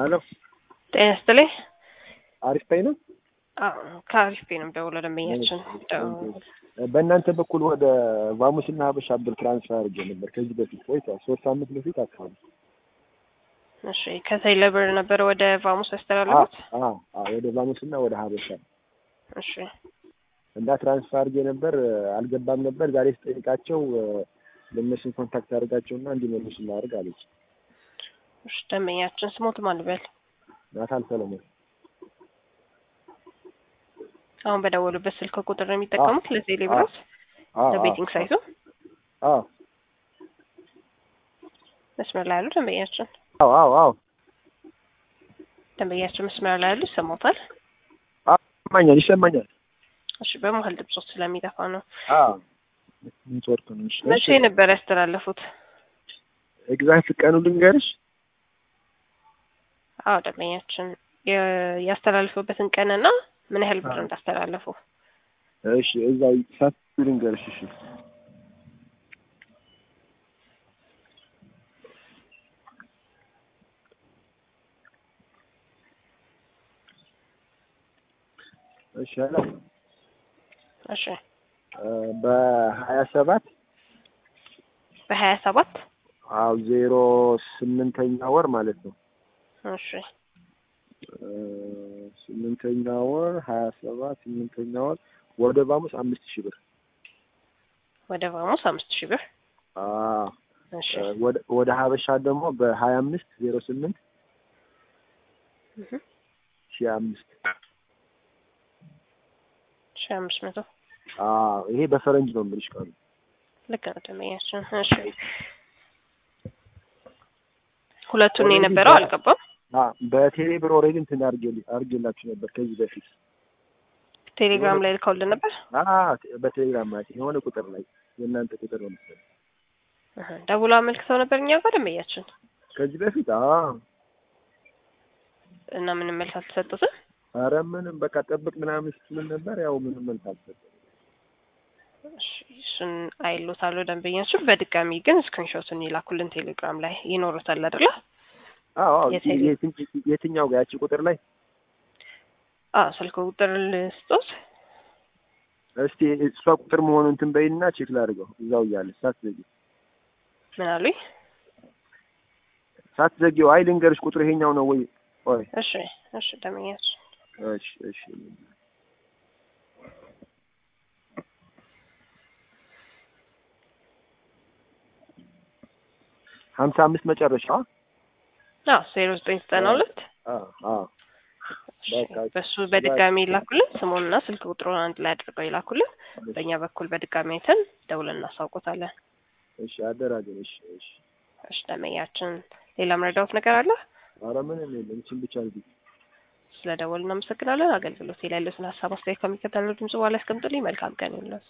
ሄሎ ጤና ይስጥልኝ። አሪፍ ፓይ ነው። አዎ ከአሪፍ ፔ ነው ደውሎ ደንበኛችን በእናንተ በኩል ወደ ቫሙስና ሀበሻ ብር ትራንስፈር አድርጌ ነበር ከዚህ በፊት ቆይቷል። ሶስት ሳምንት በፊት አካባቢ። እሺ ከቴሌ ብር ነበር ወደ ቫሙስ ያስተላለፉት? አዎ አዎ፣ ወደ ቫሙስና ወደ ሀበሻ እሺ እና ትራንስፈር አድርጌ ነበር አልገባም ነበር። ዛሬ ስጠይቃቸው ለእነሱን ኮንታክት አድርጋቸውና እንዲመልሱ ላድርግ አለች። እሺ ደንበኛችን ስሞት ማን ልበል? ናታን ሰለሞን። አሁን በደወሉበት ስልክ ቁጥር ነው የሚጠቀሙት ለቴሌ ብሮት አዎ ለቤቲንግ ሳይቱ አዎ መስመር ላይ ያሉ ደንበኛችን አዎ አዎ አዎ ደንበኛችን መስመር ላይ ያሉ ይሰማታል? ይሰማኛል ይሰማኛል። እሺ በመሀል ድምጾት ስለሚጠፋ ነው። አዎ ኔትወርክ ነው። እሺ መቼ ነበር ያስተላለፉት? ኤግዛክት ቀኑ ልንገርሽ። አዎ ደንበኛችን የ- ያስተላልፉበትን ቀንና ምን ያህል ብር እንዳስተላለፉ እሺ እዛው ሳት ልንገርሽ። እሺ እሺ ሄሎ እሺ በሀያ ሰባት በሀያ ሰባት አዎ ዜሮ ስምንተኛ ወር ማለት ነው። እሺ እ ስምንተኛ ወር ሀያ ሰባት ስምንተኛ ወር ወደ ቫሙስ አምስት ሺህ ብር ወደ ቫሙስ አምስት ሺህ ብር አዎ እሺ ወደ ወደ ሀበሻ ደግሞ በሀያ አምስት ዜሮ ስምንት እህ ሺህ አምስት ሺህ አምስት መቶ አዎ ይሄ በፈረንጅ ነው የምልሽ ቀኑ። ልክ ነው ደንበኛችን። እሺ ሁለቱን የነበረው አልገባም። አዎ በቴሌ ብር ኦልሬዲ እንትን አድርጌል አድርጌላችሁ ነበር ከዚህ በፊት ቴሌግራም ላይ ልከውልን ነበር። አዎ በቴሌግራም ማለት የሆነ ቁጥር ላይ የእናንተ ቁጥር ነው መሰለኝ እህ ደውሎ አመልክተው ነበር እኛ ጋር ደንበኛችን ከዚህ በፊት አዎ እና ምንም መልስ አልተሰጡትም። ኧረ ምንም በቃ ጠብቅ ምናምን ስትል ነበር ያው ምንም መልስ አልሰጠም እሺ እሱን አይሎታለሁ ደንበኛችን። በድጋሚ ግን ስክሪንሾቱን ይላኩልን ቴሌግራም ላይ ይኖሩታል አይደለ? አዎ አዎ የቴሌ- የትኝ- የትኛው ጋር ያቺ ቁጥር ላይ አዎ ስልክ ቁጥር ልስጦት። እስቲ እሷ ቁጥር መሆኑን እንትን በይና ቼክ ላድርገው እዛው እያለ ሳትዘጊ ምን አሉኝ? ሳትዘጊው አይ ልንገርሽ ቁጥር ይሄኛው ነው ወይ ቆይ እሺ እሺ ደንበኛችን እሺ እሺ ሀምሳ አምስት መጨረሻ አዎ ዜሮ ዘጠኝ ዘጠና ሁለት አዎ አዎ በቃ በሱ በድጋሚ ይላኩልን። ስሙንና ስልክ ቁጥሩን አንድ ላይ አድርገው ይላኩልን። በእኛ በኩል በድጋሚ አይተን ደውለን እናሳውቆታለን። እሺ አደራ ግን እሺ እሺ እሺ ደንበኛችን ሌላ መረዳዎት ነገር አለ? ኧረ ምንም የለም እችን ብቻ እንግዲህ ስለ ደወል እናመሰግናለን። አገልግሎት ላይ ያሉትን ሀሳብ አስተያየት ከሚከተለው ድምጽ በኋላ ያስቀምጡልኝ። መልካም ቀን ይሁንልዎት።